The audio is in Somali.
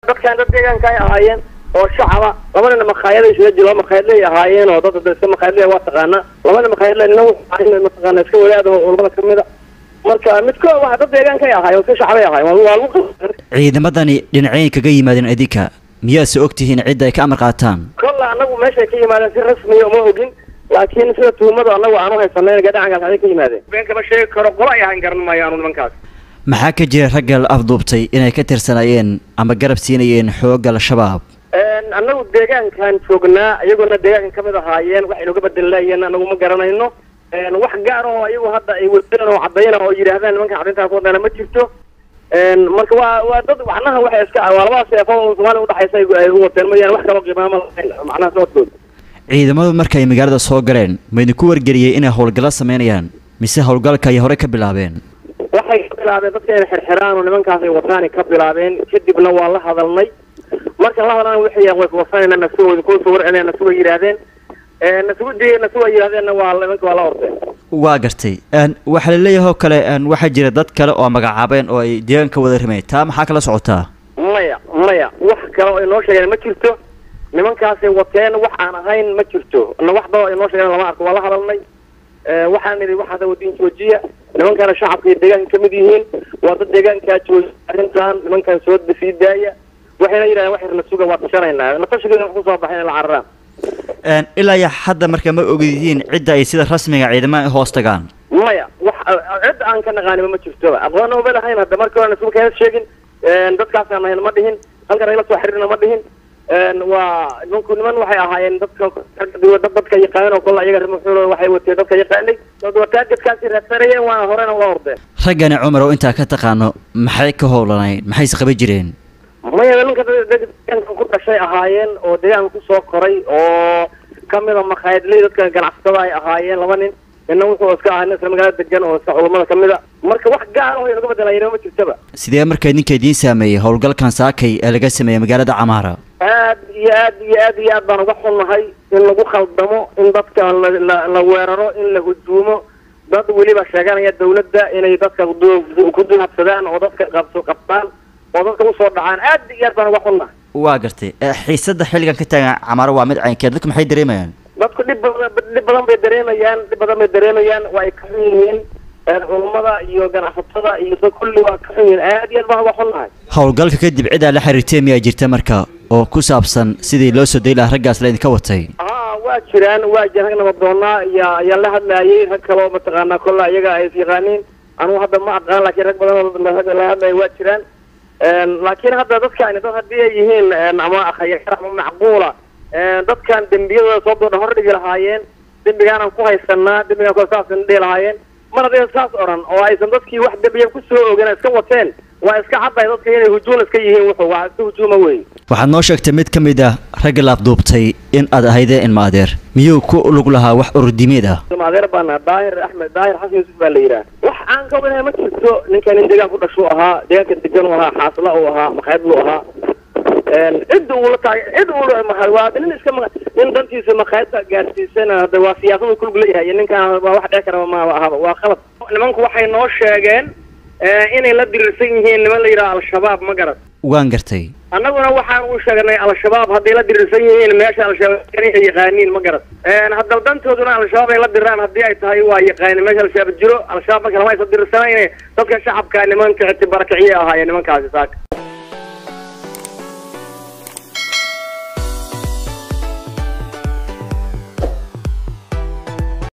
dadkan dad deegaanka ay ahaayeen oo shacaba labadana makhaayada isla jiro laba makhaayadley ahaayeen oo dad iska makhaayadley waa taqaanaa labada makhaayadley nina wuxuu mataqaana iska wadaada oo culamada kamid a marka midkood waa dad deegaanka ay ahaayeen oo iska shacbay ahaayeen waa lagu ciidamadani dhinacyayn kaga yimaadeen idinka miyaase og tihiin cidda ay ka amar qaataan kolla anagu meeshay ka yimaadeen si rasmiya uma ogin laakiin sida tuhumada anagu aanu haysanay gadhacankaas aday ka yimaadeen been kama sheegi karo qolo ay ahaan garan maayo anu nimankaas maxaa ka jira ragga la afduubtay inay ka tirsanayeen ama garab siinayeen xoogga al-shabaab anagu deegaankan joognaa iyaguna deegaanka kamid ahaayeen waxay nooga bedelayeen anagu ma garanayno wax gaar oo iyagu hadda ay wadeen oo cadayna oo yidhaahdaan nimankan cadintaa ku wadana ma jirto marka waa waa dad macnaha waxay iska waa labadaas seefo oo soomaaliya udhaxaysa ay u wateen mooyaane wax kaloo qiimaama lahayn macnaha socodkooda ciidamadu markay magaalada soo galeen ma idinku wargeliyey inay howlgallo sameynayaan mise howlgalka ay hore ka bilaabeen waxay ka bilaabeen dadka inay xirxiraan oo nimankaas ay wataani ka bilaabeen kadibna waa la hadalnay markaan la hadalna waxay way kuwasanayna nasuga ku soo warcelina nasuga yidhaahdeen nasuga nasuga yidhahdeenna waa nimanka waa la ordeen waa gartay waxaa laleeyahay oo kale waxaa jira dad kale oo magacaabeen oo ay deegaanka wada rimayn taa maxaa kala socotaa maya maya wax kale oo ay noo sheegeen ma jirto nimankaasay wateen wax aan ahayn ma jirto wax daba ay noo sheegeen lama arko waa la hadalnay waxaan idhi waxaasa wadin joojiya nimankana shacabka iyo deegaanka kamid yihiin waa dad deegaankaa joojiya arrintan nimankan soo sii daaya waxayna yidhahdeen wax yar nasuga waa tashanaynaa natashigeeda wax kusoo baxay inay la cararaan ilaa iyo hadda marka ma ogdihiin cidda ay sida rasmiga ciidamada hoos tagaan maya wax cid aan ka naqaanima ma jirtoba aqoon oma lahayn hadda marka hore nasuga kaga sheegin dadkaasaan ahayn ma dhihin halkan ayla soo xiriirna ma dhihin waa nimanku niman waxay ahaayeen dadka dadka yaqaaneen oo kolla iyaga rimuxuul waxay wateen dadka yaqaanay wataadadkaasi raadsanayeen waana horena ula ordeen raggani cumar oo intaa ka taqaano maxay ka howlanayn maxayse qaban jireen maya ninka deegaanka ku dhashay ahaayeen oo deegaanka kusoo koray oo kamida makhaayadley dadka ganacsatada ay ahaayeen laba nin nina wuxuu iska ahaa nin isla magaalada degan oo iska culamada kamid a marka wax gaar oo naga bedelayna ma jirtaba sidee marka idinka idiin saameeyey howlgalkan saakay ee laga sameeyey magaalada camaara aad iyo aad iyo aad iyo aad baan uga xunnahay in lagu khaldamo in dadka la la weeraro in la hujuumo dad weliba sheeganaya dawladda inay dadka ku duhabsadaan oo dadka qabso qabtaan oo dadka usoo dhacaan aad iyo aad baan uga xunnahay waa gartay xiisada xilligan ka taagan camaaro waa mid caynkee dadku maxay dareemayaan dadku dhib badan dhib badan bay dareemayaan dhib badan bay dareemayaan waa ay ka xun yihiin culummada iyo ganacsatada iyo dad kulli waa ka xun yihiin aad iyo aad baan uga xunnahay howlgalka kadib cidaa la xiriirtay miyaa jirta marka oo ku saabsan sidii loo soo day lahaa raggaas la idinka watay haa waa jiraan waa jiraan rag nabadoonaa iyo ayaa la hadlaayay rag kaloo mataqaanaa kolla iyaga ay is yaqaaniin anugu hadda ma aqaan laakiin rag badan oo la hadlaya waa jiraan laakiin hadda dadkaani dad haddii ay yihiin ama khayar ama macquula dadkan dembiyadooda soo doodha hor dhigi lahaayeen dembigaanaan ku haysanaa dembigaan ku saasaan dhihi lahaayeen mar haddaysan saas odhan oo aysan dadkii wax dembiya kusoo ogen iska wateen waa iska cadday dadka inay hujuum iska yihiin wuxuu waa iska hujuuma wey waxaad noo sheegtay mid ka mid ah ragga laafduubtay in aad ahaydeen ilma adeer miyuu ku lug lahaa wax ururdimeed ah ilma adeer baana daahir axmed daahir xasan yuusuf baa la yidhaha wax aan ka wadahay ma jirto ninkan nin deegaan ku dhashuu ahaa deegaanka degan u ahaa xaasla uu ahaa makhaayad lu ahaa cid uula taag cid uula waa nin iska nin dantiisa makhaayadta gaarsiisana hadda waa siyaasadu kulug leeyahay iyo ninkan waa wax dhec karaba maaba ahaba waa qalad nimanku waxay noo sheegeen inay la dirirsan yihiin niman la yidhaha al-shabaab ma garat waan gartay annaguna waxaan u sheegnay al-shabaab hadday la dirirsan yihiin meesha al-shabaab inay yaqaaniin ma garat haddaba dantooduna al-shabaab ay la diraan haddii ay tahay waa yaqaanin meesha al-shabaab jiro al-shabaab marka lama aysan dirirsanayne dadka shacabka nimanka ictibarakiciye ahaayeen nimankaasi saaka